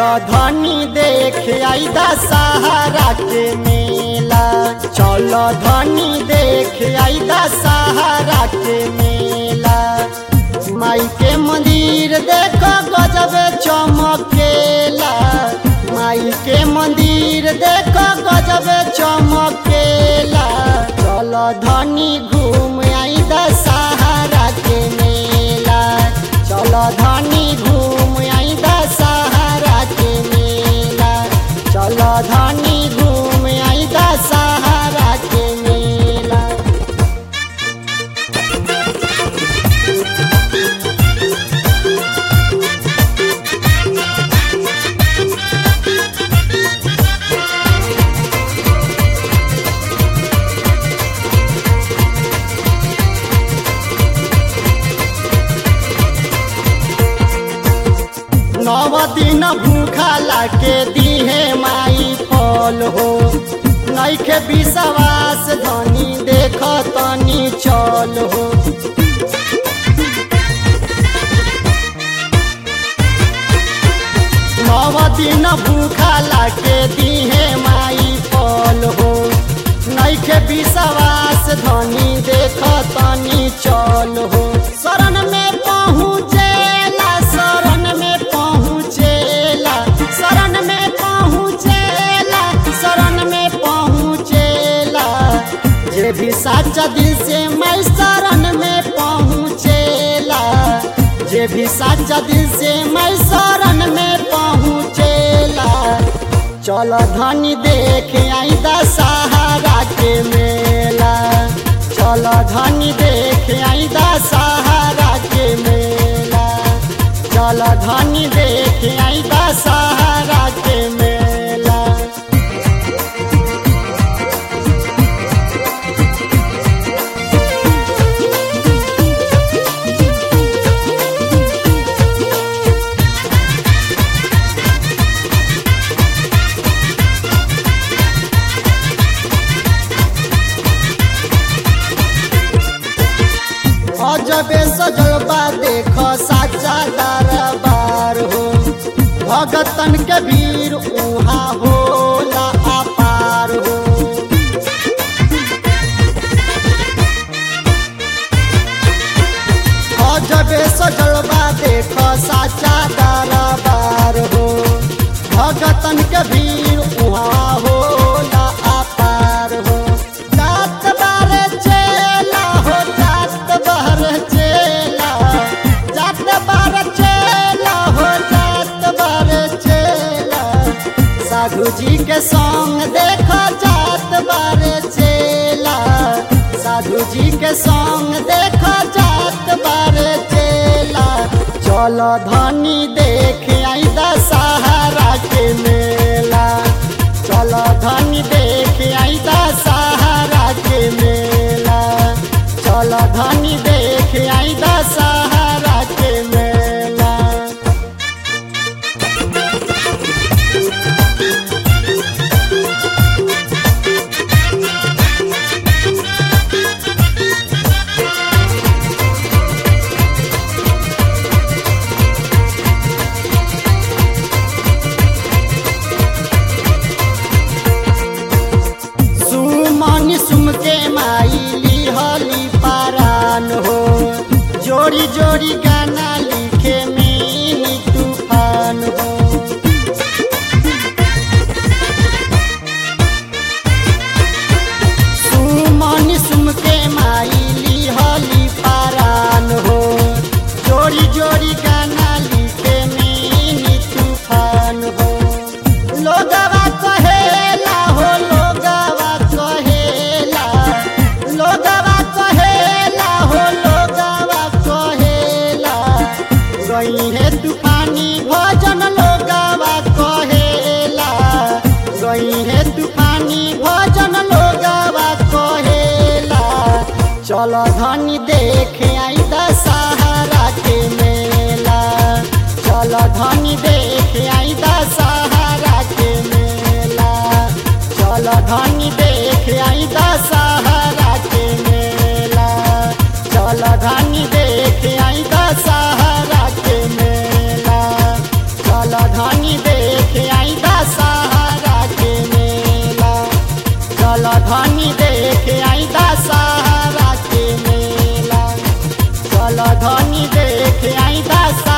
चलो धनी देख आई दशहरा के मेला चलो धनी देख आई दशहरा के मेला माई के मंदिर देखो गजब चमकेला माई के मंदिर देखो गजब चमकेला चलो धनी घूम आई दशहरा के मेला चलो धनी घूम आई दशहरा के मेला चलो धनी घूम आई दशहरा के मेला नव दिन भूखा लाके दीहे माई फल हो नैखे विश्वास धनी देख तनी चल हो नव दिन भूखा लाके दीहे माई फल हो नैखे विश्वास धनी देख तनी चल हो शरण में पहुँचेला शरण में पहुँचेला शरण में पहुँचेला शरण में पहुँचेला जे भी साचा दिल से मैं शरण में पहुँचेला जे भी साचा दिल से मैं शरण में पहुँचेला चल धनी देख आई दशहरा के मेला चल धनी देख आई दशहरा के मेला चल धनी देख आई दशहरा के मेला अजबे सजलबा देख साचा दरबार हो भगतन के भीड़ उहाँ होला अपार हो अजबे सजलबा देख साचा दरबार हो भगतन के भीड़ उहाँ होला अपार हो जात बारे चेला हो जात बारे चेला जात बारे चेला हो जात बारे चेला साधु जी के संग देखो जात बारे चेला साधु जी के संग देखो जात बारे चेला चलो धनी देख आई दशहरा के मेला चलो धनी देख आई दशहरा के मेला चलो धनी देख आई दशहरा के मेला सुमन सुम के माई लिहली पारान हो जोड़ी जोड़ी गाना लिखे में तूफान हो सुमन सुम के माई लिहली पारान हो जोड़ी जोड़ी गाना लिखे में तूफान हो लोगवा कहेला हो लोगवा कहेला लोगवा कहेला हो लोगवा कहेला गई है तूफानी भजन लोगवा कहेला गई है तूफानी भजन लोगवा कहेला चलो धनी देख आई दशहरा के मेला चलो धनी देख आई दशहरा के मेला चलो धनी देख आई दशहरा के मेला चलो धनी देख आई दशहरा के मेला चल धनी दे चल धनी देख आई दशहरा के मेला चल धनी देख आई दशहरा